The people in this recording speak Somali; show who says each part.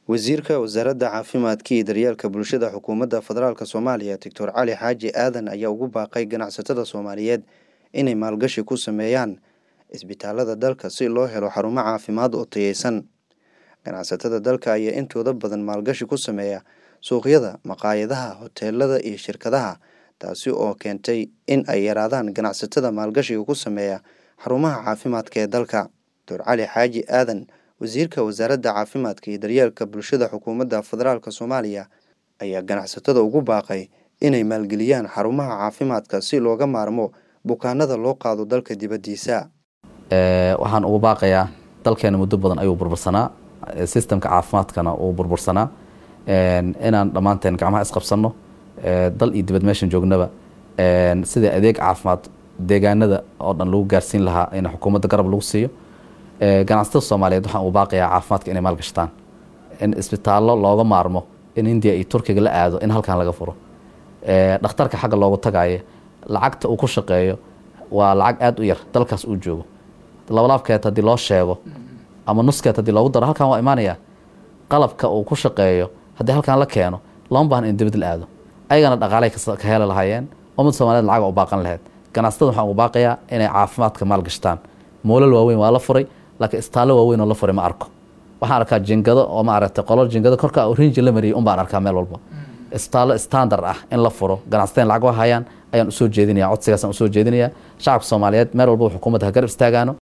Speaker 1: wasiirka wasaaradda caafimaadka iyo daryeelka bulshada xukuumadda federaalk soomaaliya doctor cali xaaji aadan ayaa ugu baaqay ganacsatada soomaaliyeed inay maalgashi ku sameeyaan isbitaalada dalka si loo helo xarumo caafimaad oo tayeysan ganacsatada dalka ayaa intooda badan maalgashi ku sameeya suuqyada maqaayadaha hoteelada iyo shirkadaha taasi oo keentay in ay yaraadaan ganacsatada maalgashiga ku sameeya xarumaha caafimaadka ee dalka doctor cali xaaji aadan wasiirka wasaaradda caafimaadka iyo daryeelka bulshada xukuumadda federaalk soomaaliya ayaa ganacsatada ugu baaqay inay maalgeliyaan xarumaha caafimaadka si looga maarmo bukaanada loo qaado dalka dibaddiisa
Speaker 2: waxaan ugu baaqayaa dalkeena muddo badan ayuu burbursanaa sistemka caafimaadkana uu burbursanaa inaan dhammaanteen gacmaha isqabsanno dal iyo dibad meeshan joognaba sidai adeeg caafimaad deegaanada oo dhan lagu gaarsiin lahaa in xukuumadda garab lagu siiyo ganacsatada soomaaliyeed waxaan ugu baaqayaa caafimaadka inay maalgashtaan in isbitaallo looga maarmo in hindiya iyo turkiga la aado in halkan laga furo dhakhtarka xagga loogu tagaayo lacagta uu ku shaqeeyo waa lacag aada u yar dalkaas uu joogo labalaabkeed haddii loo sheego ama nuskeed haddii loogu daro halkan waa imaanaya qalabka uu ku shaqeeyo haddii halkan la keeno lama baahan in dibad la aado ayagana dhaqaalay ka heli lahaayeen ummad soomaliyeed lacaga u baaqan lahayd ganacsatada waxaan ugu baaqayaa inay caafimaadka maalgashtaan moolal waaweyn waa la furay laakiin istaallo waaweyn oo la furay ma arko waxaan arkaa jingado oo maaragtay qolol jingado korka rinji la mariyay un baan arkaa meel walba istaallo standard ah in la furo ganacsateen lacag hayaan ayaan usoo jeedinaya codsigaasaan usoo jeedinaya shacabka soomaaliyeed meel walba xukuumadda ha garab istaagaano